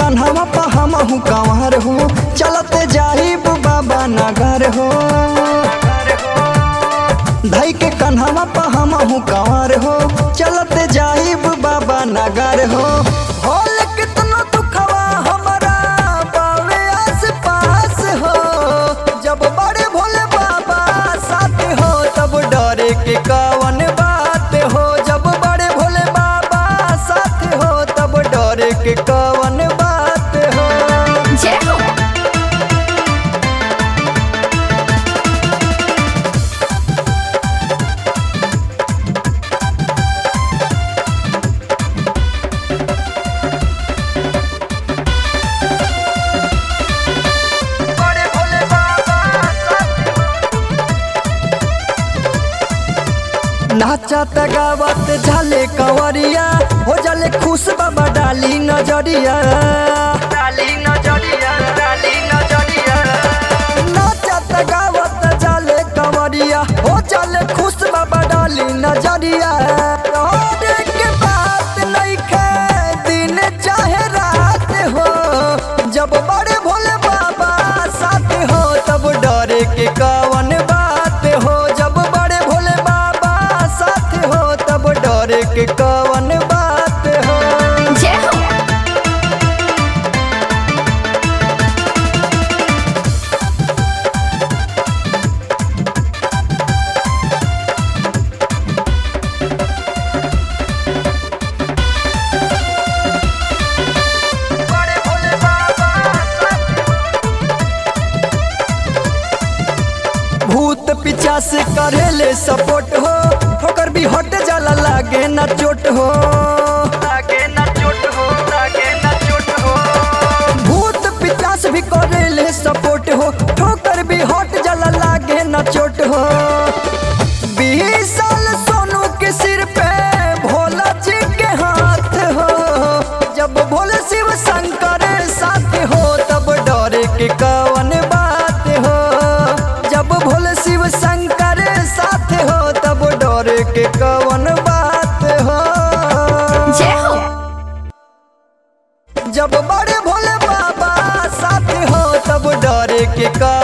कन्हवा पा हमहू कंवर हो चलते जाहिब बाबा नगर हो धई के कन्हवा पा हमहू कंवर हो चलते जाहिब बाबा नगर हो होल कितना दुखवा हमरा बावे आस पास हो जब बड़े भोले बाबा साथ हो तब डरे के कवन बात हो जब बड़े भोले बाबा साथ हो तब डरे के कवन बात हो जय हो बड़े भोले बाबा नाचत गावत झाले कंवरिया हो जाले खुश बाबा डाली नजरिया डाली नजरिया डाली नजरिया नाचत गावत झाले कंवरिया हो जाले खुश बाबा डाली नजरिया रोड के बात नइखे दिन चाहे रात हो जब बड़े भोले बाबा साथ हो तब डरे के कवन बात हो जब बड़े भोले बाबा साथ हो तब डरे के कवन बात हो जय हो बड़े भोले बाबा भूत पीछा से करेले सपोर्ट हो ठोकर भी हट जाला लागे ना चोट हो लागे ना चोट हो लागे ना चोट हो भूत पिचास भी करेले सपोर्ट हो ठोकर भी हट जाला लागे ना चोट हो बीस साल सोनू के सिर पे भोला जी के हाथ हो जब भोले शिव शंकर साथ हो तब डरे के कवन बात हो जब भोले शिव शंकर साथ हो तब डरे के कवन बात हो जय हो जब बड़े भोले बाबा साथ हो तब डरे के का